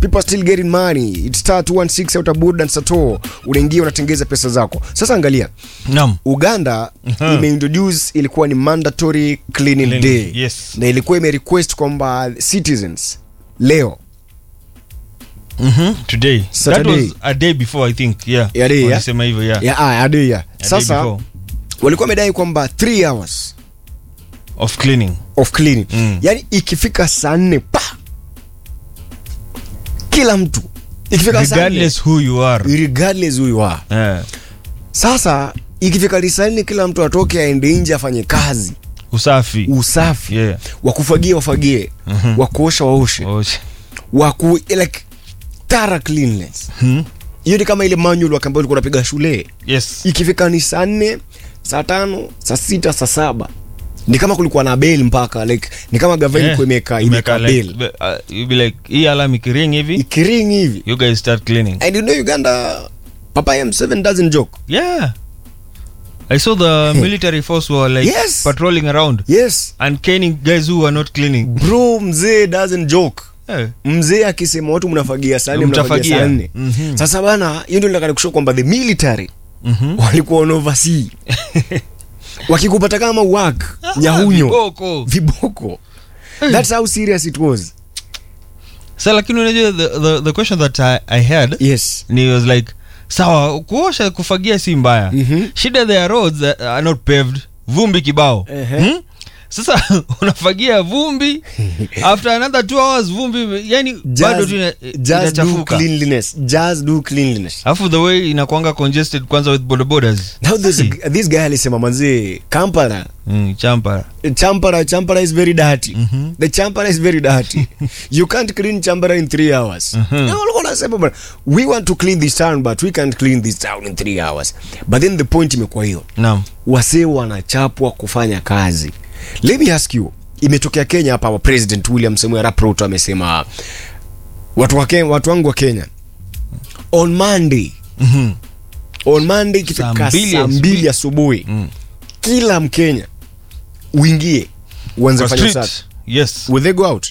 people are still getting money it's star 216 out board and sato unaingia unatengeza pesa zako sasa angalia Naam. uganda imeintroduce ilikuwa ni mandatory cleaning, Cleaning, day yes. na ilikuwa imerequest kwamba citizens leo Mhm. Today. That Saturday. was a day before I think. Yeah. Ya day, yeah? Walisema hivyo, yeah. yeah, ah, ade, yeah. A day sasa before walikuwa wamedai kwamba 3 hours of cleaning. of cleaning Mm. yani ikifika saa nne pa kila mtu ikifika saa nne Regardless who you are. regardless who you are Yeah. sasa ikifika saa nne kila mtu atoke aende nje afanye kazi Usafi. usafi Yeah. wakufagie wafagie Mhm. wakuosha waoshe Osha. waku like tara cleanliness Hmm? hiyo ni kama ile manual wake ambayo ulikuwa unapiga shule Yes. ikifika ni saa nne saa tano saa sita saa saba ni kama kulikuwa na bel mpaka like ni kama gava Yeah. ilikuwa imeka Imeka imeka like, bel uh, you be like, hii alarm ikiring hivi, ikiring hivi you guys start cleaning. and you know uganda papa m7 doesn't joke Yeah. I saw the military force were like Yes. patrolling around yes and caning guys who were not cleaning. bro mzee doesn't joke Yeah. mzee akisema watu mnafagia saa nne mnafagia Mtafagia. saa nne Mhm. sasa bana hiyo ndio nataka kushow kwamba the military Mhm. walikuwa on oversee wakikupata kama wak nyahunyo Viboko. viboko that's how serious it was Sa lakini unajua the, the, the question that I, I had yes ni was like sawa kuosha kufagia si mbaya Mhm. shida their roads that are not paved vumbi kibao Ehe. hmm? sasa unafagia vumbi after another two hours vumbi yani bado tu ina- just, just do inachafuka cleanliness just do cleanliness alafu the way inakwanga congested kwanza with bodabodas now this, this guy alisema manzee kampala mm, champa champara champara is very dirty Mhm. the champara is very dirty you can't clean champara in three hours Mhm. Na walikuwa wanasema bwana, we want to clean this town but we can't clean this town in three hours but then the point imekuwa hiyo naam wasee wanachapwa kufanya kazi let me ask you imetokea kenya hapa wa president william samuel arap ruto amesema watu, wa Kenya, watu wangu wa kenya on monday Mhm. on monday Saa ikifika mbili saa asubuhi. mbili asubuhi Mm. kila mkenya uingie uanze Kwa kufanya street. usafi yes will they go out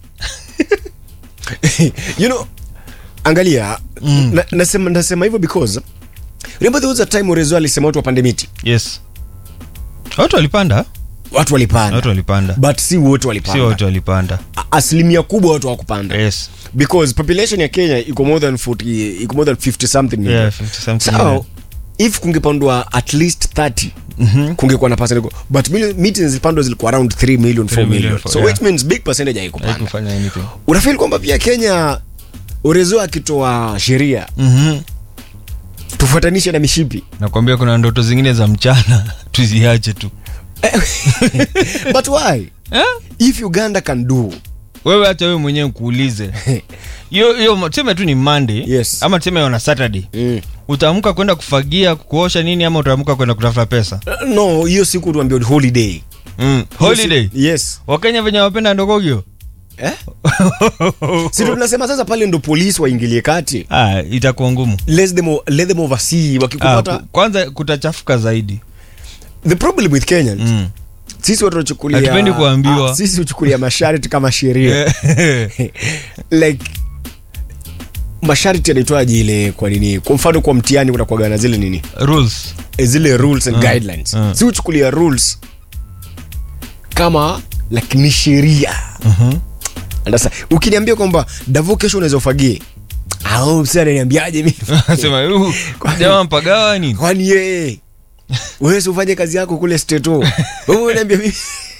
you know angalia Mm. na, nasema, nasema hivyo because remember there was a time Orezo alisema watu wapande miti yes watu walipanda watu walipanda watu walipanda but si wote si walipanda watu walipanda A- asilimia kubwa watu hawakupanda yes because population ya kenya iko more than 40 iko more than 50 something million. yeah 50 something so million. if kungepandwa at least 30 Mhm. kungekuwa na percentage but mili- miti zilipandwa zilikuwa around 3 million 4 3 million, million for- so yeah. which means big percentage haikupanda haikufanya anything unafeel kwamba pia kenya urezo akitoa sheria Mhm. tufuatanishe na mishipi nakwambia kuna ndoto zingine za mchana tuziache tu but why eh? if uganda can do wewe hata wewe mwenyewe kuulize hiyo hiyo tuseme tu ni monday Yes. ama tuseme on a saturday mm. utaamka kwenda kufagia kuosha nini ama utaamka kwenda kutafuta pesa no hiyo siku tuambia ni holiday mm. holiday yes wakenya venye wapenda ndogogyo eh? si ndo tunasema sasa pale ndo polisi waingilie kati ah, itakuwa ngumu let them, o- let them oversee ah, wakikupata ku- kwanza kutachafuka zaidi the problem with kenyans mm. sisi watu tunachukulia Hatupendi kuambiwa. ah, sisi huchukulia masharti kama sheria like masharti yanaitwaje ile kwa nini kwa mfano kwa mtihani kunakuwaga na zile nini rules Eh, zile rules and Mm. guidelines Mm. si huchukulia rules kama like ni sheria Mhm. sasa ukiniambia kwamba davo kesho unaweza ufagie au msi ananiambiaje mimi sema "Uh, jamaa mpagawa nini kwani yeye wewe si ufanye kazi yako kule steto wewe unaniambia mimi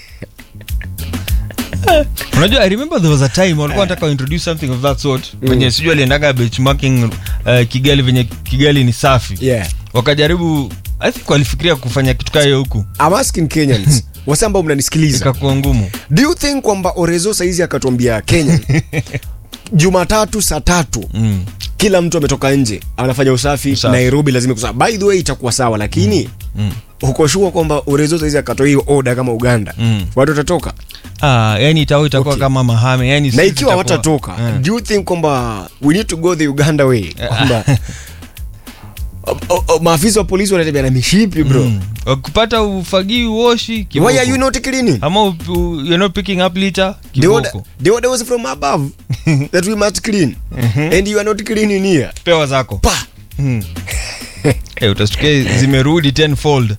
unajua i remember there was a time walikuwa wanataka introduce something of that sort venye sijui aliendaga benchmarking uh, kigali venye kigali ni safi yeah wakajaribu i think walifikiria kufanya kitu kaa hiyo huku I'm asking Kenyans wase ambao mnanisikiliza ikakuwa ngumu do you think kwamba orezo saizi akatuambia kenya jumatatu saa tatu mm. kila mtu ametoka nje anafanya usafi, Usafi. nairobi lazima kusafi. by the way itakuwa sawa lakini Mm. uko sure kwamba orezo saizi akatoa hiyo oda kama uganda Mm. watu watatoka ah, yani itakuwa itakuwa Okay. kama mahame yani na sisi ikiwa tutakuwa- watatoka Mm. do you think kwamba we need to go the uganda way kwamba O- o- o- maafisa wa polisi wanatembea na mishipi bro Mm. wakupata ufagii uoshi kiboko. why are you not cleaning ama u- u- you're not picking up litter the order, kiboko the order was from above that we must clean and you are not cleaning here pewa zako pa Mm. hey, utasikia zimerudi tenfold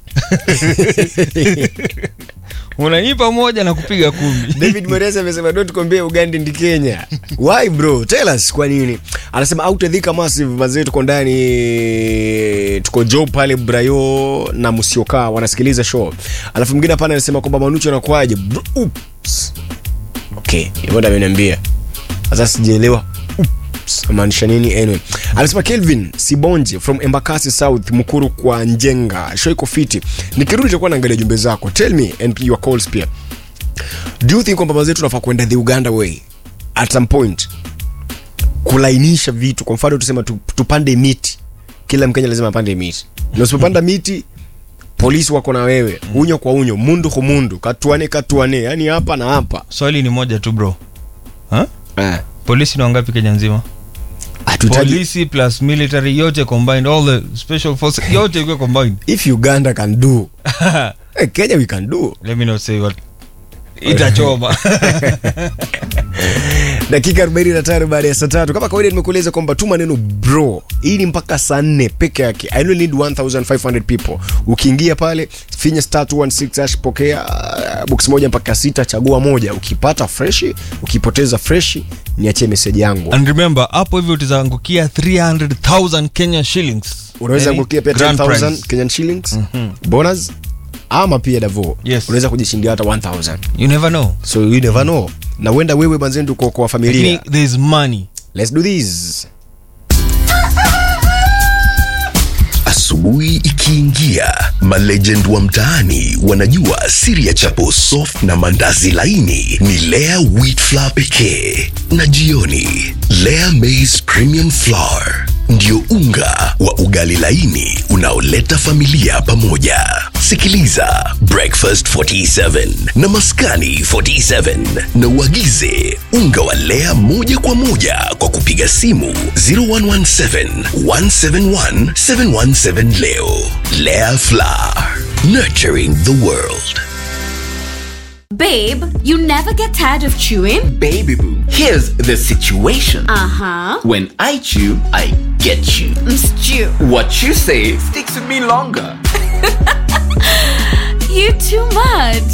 unanipa moja na kupiga kumi david moresa amesema don't compare uganda ndi kenya why bro tell us kwa nini anasema autadhika massive mazee tuko ndani tuko job pale brayo na msiokaa wanasikiliza show alafu mwingine hapana anasema kwamba manucho anakuaje Bro, oops. okay hivyo ndo ameniambia sasa sijaelewa Oops, maanisha nini anyway anasema kelvin sibonje from embakasi south mukuru kwa njenga show iko fiti nikirudi takuwa naangalia jumbe zako tell me and your calls pia do you think kwamba mazetu tunafaa kwenda the uganda way at some point kulainisha vitu kwa mfano tusema tu, tupande miti kila mkenya lazima apande miti na usipopanda miti polisi wako na wewe unyo kwa unyo mundu kwa mundu katuane katuane yani hapa na hapa swali ni moja tu bro ha? eh. polisi ni wangapi kenya nzima Hatuhitaji- polisi plus military yote combined all the special force yote ikiwa combined if uganda can do eh, kenya we can do let me not say what itachoma dakika 45 baada ya saa tatu kama kawaida nimekueleza kwamba tu maneno bro hii ni mpaka saa nne peke yake i only need 1500 people ukiingia pale finya star 216 hash pokea uh, box moja mpaka sita chagua moja ukipata freshi ukipoteza freshi niachie meseji yangu and remember hapo hivyo utaangukia 300000 kenya shillings unaweza Yaani, kukia pia grand 10000 prize. kenyan shillings bonus ama pia davo Yes. unaweza kujishindia hata 1000 you never know so you never know na uenda wewe manzendu kwa, kwa familia lakini there is money let's do this Asubuhi ikiingia, malegend wa mtaani wanajua siri ya chapo soft na mandazi laini ni Lea wheat flour pekee, na jioni Lea maize premium flour ndio unga wa ugali laini unaoleta familia pamoja. Sikiliza Breakfast 47 na Maskani 47 na uagize unga wa Lea moja kwa moja kwa kupiga simu 0117 171 717 leo. Lea Flour, nurturing the world. Babe, you never get tired of chewing? Baby boo, here's the situation. Uh huh. When I chew, I get you. Stew. What you say sticks with me longer. You too much.